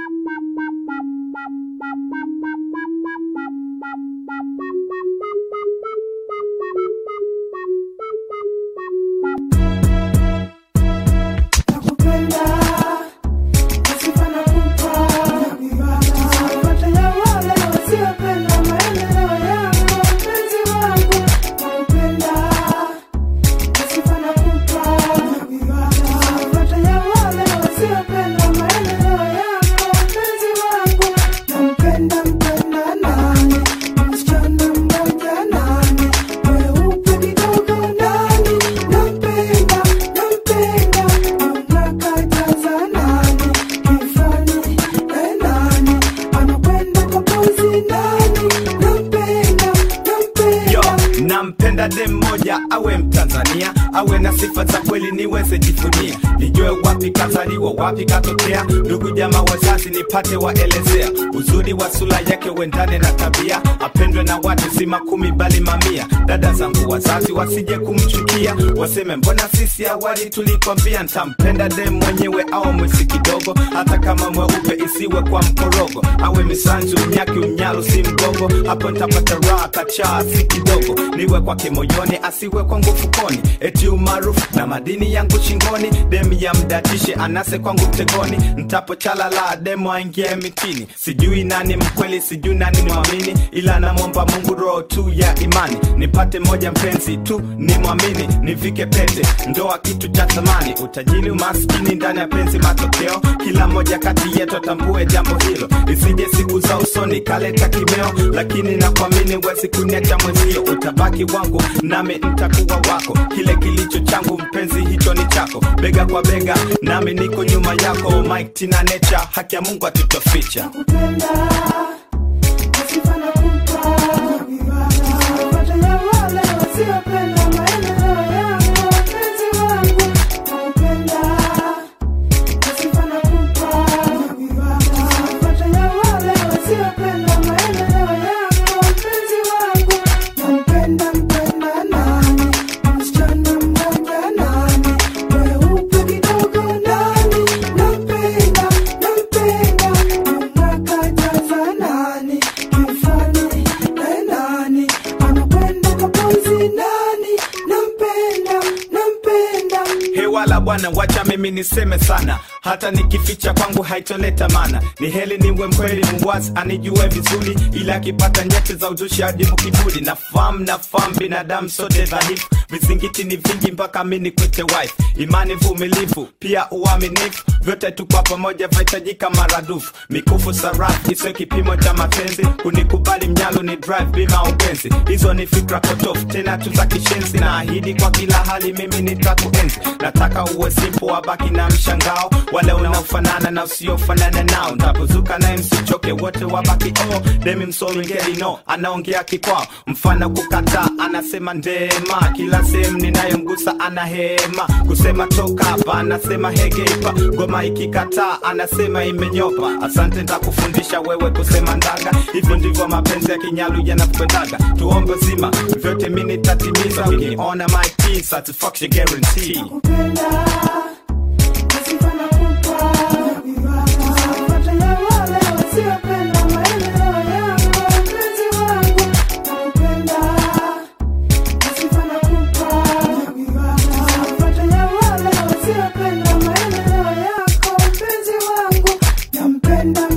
Yo, nampenda dem moja awe Mtanzania, awe na sifa za kweli niweze jivunia, nijue wapi kazaliwa, wapi katokea, ndugu jamaa wazazi nipate waelezea, uzuri wa sura yake uendane na tabia, apendwe na watu si makumi bali mamia. Dada zangu wazazi wasije kumchukia, waseme mbona sisi awali tulikwambia. Ntampenda dem mwenyewe au mwisi kidogo, hata kama mweupe isiwe kwa mkorogo, awe misanzu mnyaki umnyalo si mgogo, hapo ntapata raha kachaa si kidogo, niwe kwake moyoni asiwe kwangu fukoni, eti umaarufu na madini yangu shingoni, dem ya mdatishe anase kwangu mtegoni, ntapo chalala demo aingie mitini, sijui nani mkweli, sijui nani mwamini, ila namwomba Mungu roho tu ya imani, nipate moja mpenzi tu ni mwamini, nivike pete, ndoa kitu cha thamani, utajiri umaskini ndani ya penzi matokeo, kila moja kati yetu atambue jambo hilo, isije siku za usoni kaleta kimeo, lakini nakuamini wezi kuniacha mwenzio, utabaki wangu nami ntakuwa wako, kile kilicho changu mpenzi hicho ni chako, bega kwa bega nami niko nyuma yako, Mike Tina Nature, haki ya Mungu atutoficha. hewala bwana, wacha mimi niseme sana, hata nikificha kwangu haitoleta mana. Ni heli niwe mkweli, muwazi anijue vizuri, ila akipata nyeti za uzushi ajibu kiburi. Nafahamu nafahamu binadamu sote dhaifu, vizingiti ni vingi mpaka mi nikwite wife. Imani, vumilivu, pia uaminifu, vyote tu kwa pamoja vahitajika maradufu. Mikufu sarafu isiyo kipimo cha mapenzi, kunikubali mnyalo ni drive bima upenzi. Hizo ni fikra potofu, tena tu za kishenzi. Naahidi kwa kila hali mimi nitakuenzi. Nataka uwe simple, wabaki na mshangao, wale unaofanana na usiofanana nao. Ntapozuka naye msichoke, wote wabaki oh. Demi msolingeli no, anaongea kikwao, mfano kukataa, anasema ndema. Kila sehemu ninayomgusa ana hema, kusema toka hapa, anasema hegeipa. Ngoma ikikataa, anasema imenyopa. Asante, ntakufundisha wewe kusema ndaga. Hivyo ndivyo mapenzi ya kinyalu yanakwendaga. Tuombe zima, vyote mi nitatimiza. Ukiniona my T, satisfaction guarantee. Nampenda